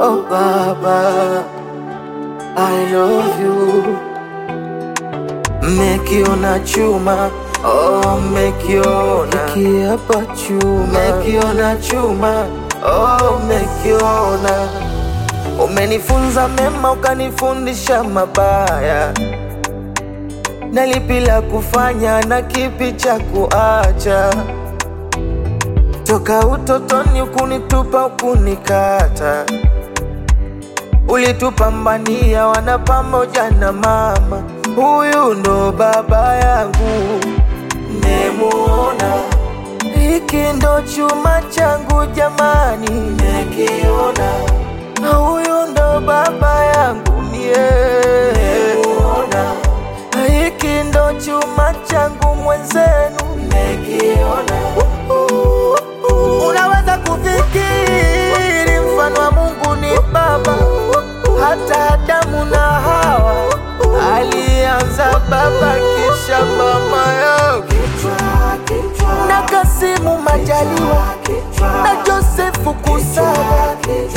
oh baba, I love you. Mekiona chuma, oh mekiona kiapa chuma, mekiona chuma, oh mekiona. Umenifunza mema ukanifundisha mabaya, na lipi la kufanya na kipi cha kuacha. Toka utotoni ukunitupa ukunikata, ulitupambania wana pamoja na mama. Huyu ndo baba yangu, nemuona hiki ndo chuma changu jamani, nekiona huyu ndo baba yangu mie, nemuona hiki ndo chuma changu mwenzenu, nekiona Unaweza kufikiri mfano wa Mungu ni baba, hata Adamu na Hawa alianza baba kisha mama yao, na Kasimu Majaliwa na Josefu Kusaga,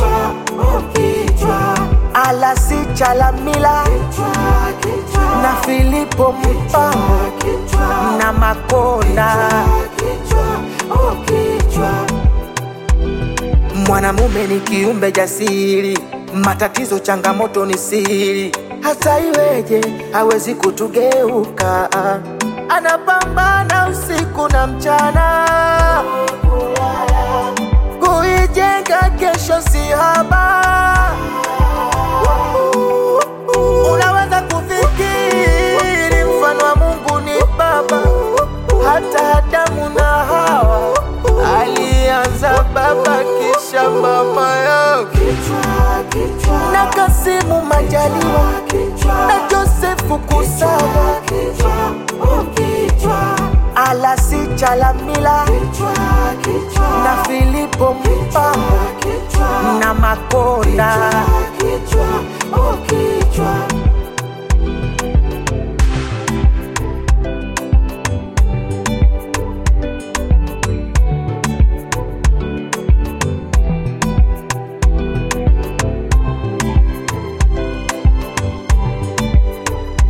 Alasi Chalamila na Filipo Mpango na Makonda. Mwanamume ni kiumbe jasiri, matatizo changamoto ni siri. Hata iweje hawezi kutugeuka, anapambana usiku na mchana kuijenga kesho si haba. Unaweza kufikiri mfano wa Mungu ni baba, hata Adamu na Hawa alianza baba kisha mama yao, na Kasimu Majaliwa na Josefu Kusaga, Alasi Chalamila na Filipo Mpango na Makonda.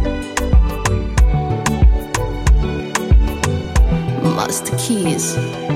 Master Keys.